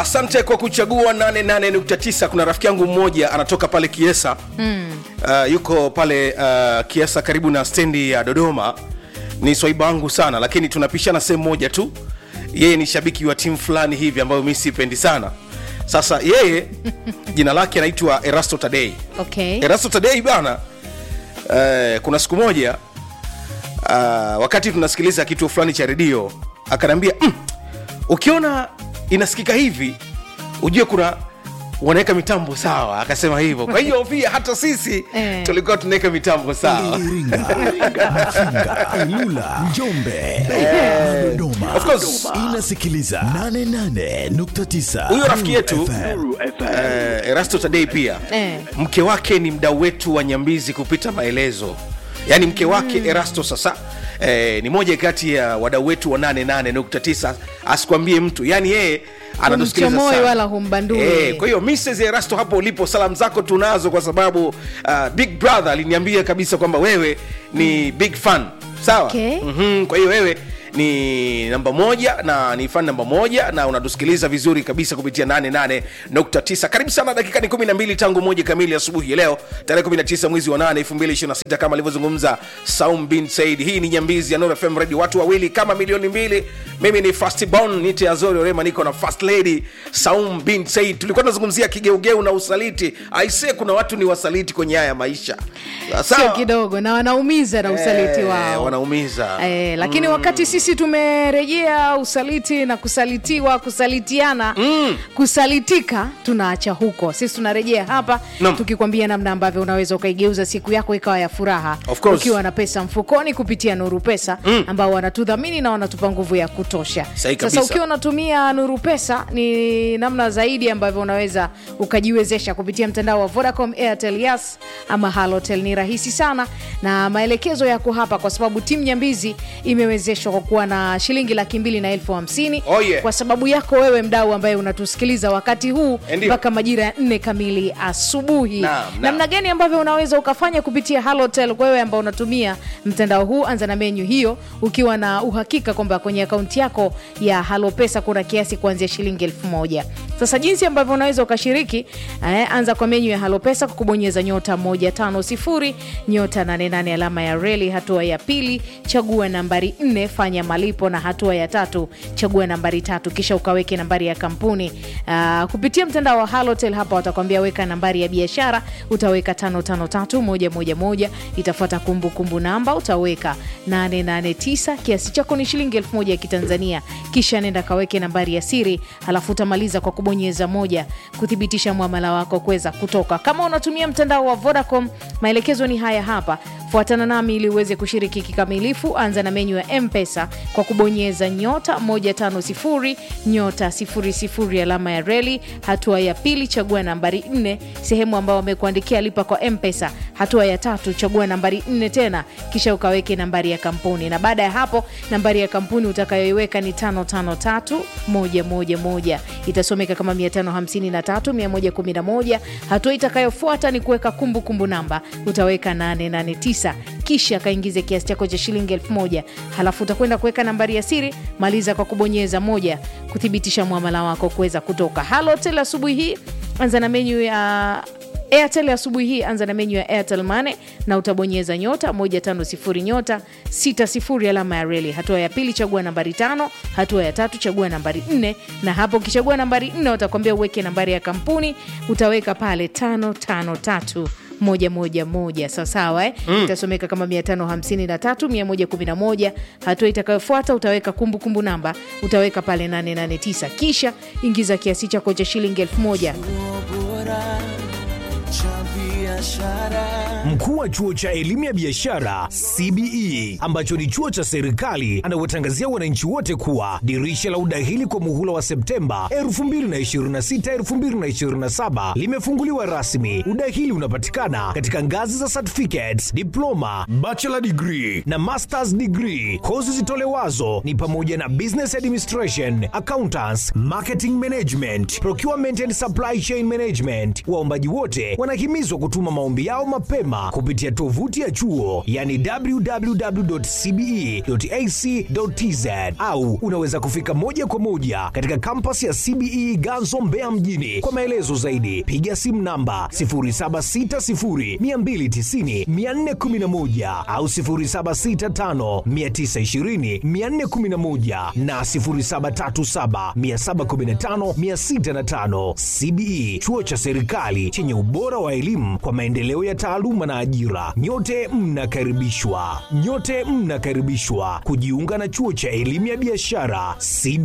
asante kwa kuchagua 88.9 kuna rafiki yangu mmoja anatoka pale kiesa mm. uh, yuko pale uh, kiesa karibu na stendi ya dodoma ni swaiba wangu sana lakini tunapishana sehemu moja tu yeye ni shabiki wa timu fulani hivi ambayo mi sipendi sana sasa yeye jina lake anaitwa erasto tadei okay. erasto tadei bana uh, kuna siku moja uh, wakati tunasikiliza kituo fulani cha redio akanaambia mm, ukiona inasikika hivi ujue kuna wanaweka mitambo sawa akasema hivyo kwa hiyo pia hata sisi Eh. tulikuwa tunaweka mitambo sawa Iringa, Mafinga, Ilula, Njombe, Dodoma, Dodoma. Of course. Inasikiliza 88.9 huyo rafiki yetu Nuru FM. uh, erasto tadei pia Eh. mke wake ni mdau wetu wa nyambizi kupita maelezo yaani mke wake mm. erasto sasa eh, ni moja kati ya wadau wetu wa 88.9 asikwambie mtu yaani yeye anatusikiliza Humchomoi sana. wala humbandui. Eh, kwa hiyo Mrs. Erasto hapo ulipo salamu zako tunazo kwa sababu uh, Big Brother aliniambia kabisa kwamba wewe ni big fan sawa Okay. mm-hmm. kwa hiyo wewe ni namba moja na ni fan namba moja na unatusikiliza vizuri kabisa kupitia 88.9 karibu sana dakika ni 12 tangu moja kamili asubuhi ya leo tarehe 19 mwezi wa 8 2026 kama alivyozungumza Saum bin Said hii ni nyambizi ya Nuru FM Radio watu wawili kama milioni mbili mimi ni Fast Bon nite Azori Orema niko na First Lady Saum bin Said tulikuwa tunazungumzia kigeugeu na usaliti aisee kuna watu ni wasaliti kwenye haya maisha sio sawa kidogo na wanaumiza na usaliti Eh, wao wanaumiza Eh, lakini mm. wakati sisi tumerejea usaliti na kusalitiwa kusalitiana mm. kusalitika tunaacha huko sisi tunarejea hapa Naam. tukikwambia namna ambavyo unaweza ukaigeuza siku yako ikawa ya furaha Of course. ukiwa na pesa mfukoni kupitia nuru pesa mm. ambao wanatudhamini na wanatupa nguvu ya kutosha Sahi sasa kabisa. ukiwa unatumia nuru pesa ni namna zaidi ambavyo unaweza ukajiwezesha kupitia mtandao wa vodacom airtel yas ama halotel ni rahisi sana na maelekezo yako hapa kwa sababu timu nyambizi imewezeshwa kwa kuwa na shilingi laki mbili na elfu hamsini Oh, yeah. kwa sababu yako wewe mdau ambaye unatusikiliza wakati huu Ndio. mpaka majira ya nne kamili asubuhi Naam, naam. namna gani ambavyo unaweza ukafanya kupitia halotel kwa wewe ambao unatumia mtandao huu anza na menyu hiyo ukiwa na uhakika kwamba kwenye akaunti yako ya halopesa kuna kiasi kuanzia shilingi elfu moja sasa jinsi ambavyo unaweza ukashiriki eh, anza kwa menyu ya halopesa kwa kubonyeza nyota 150 nyota 88 alama ya reli hatua ya pili chagua nambari 4 fanya malipo na hatua ya tatu chagua nambari tatu kisha ukaweke nambari ya kampuni uh, kupitia mtandao wa halotel hapa watakwambia weka nambari ya biashara utaweka 553111 itafuata kumbukumbu namba utaweka 889 kiasi chako ni shilingi 1000 ya kitanzania kisha nenda kaweke nambari ya siri halafu utamaliza kwa kubonyeza moja kuthibitisha mwamala wako kuweza kutoka kama unatumia mtandao wa vodacom maelekezo ni haya hapa fuatana nami ili uweze kushiriki kikamilifu anza na menyu ya mpesa kwa kubonyeza nyota 150 nyota 00 alama ya reli hatua ya pili chagua nambari 4 sehemu ambao wamekuandikia lipa kwa mpesa hatua ya tatu chagua nambari 4 tena kisha ukaweke nambari ya kampuni na baada ya hapo nambari ya kampuni utakayoiweka ni 553111 itasomeka kama 553111 hatua itakayofuata ni kuweka kumbukumbu namba utaweka 889 kisha kaingize kiasi chako cha shilingi 1000 halafu utakwenda kuweka nambari ya siri maliza kwa kubonyeza moja kuthibitisha mwamala wako kuweza kutoka halotel asubuhi hii anza na menyu ya airtel asubuhi hii anza na menyu ya airtel mane na utabonyeza nyota 150 nyota 60 alama ya reli hatua ya pili chagua nambari tano hatua ya tatu chagua nambari 4 na hapo ukichagua nambari 4 utakwambia uweke nambari ya kampuni utaweka pale 553 moja moja moja sawasawa eh? mm. itasomeka kama 553 111 hatua itakayofuata utaweka kumbukumbu namba utaweka pale 889 kisha ingiza kiasi chako cha shilingi 1000 Mkuu wa chuo cha elimu ya biashara CBE ambacho ni chuo cha serikali anawatangazia wananchi wote kuwa dirisha la udahili kwa muhula wa Septemba 2026 2027 limefunguliwa rasmi. Udahili unapatikana katika ngazi za certificates, diploma, bachelor degree na masters degree. Kozi zitolewazo ni pamoja na business administration, accountants, marketing management, procurement and supply chain management. Waombaji wote wanahimizwa kutuma maombi yao mapema mapema kupitia tovuti ya chuo yani www.cbe.ac.tz au unaweza kufika moja kwa moja katika kampasi ya CBE Ganzo Mbeya mjini. Kwa maelezo zaidi piga simu namba 0760290411 au 0765920411 na 0737715605. CBE chuo cha serikali chenye ubora wa elimu kwa maendeleo ya taaluma na ajira. Nyote mnakaribishwa, nyote mnakaribishwa kujiunga na chuo cha elimu ya biashara CBE.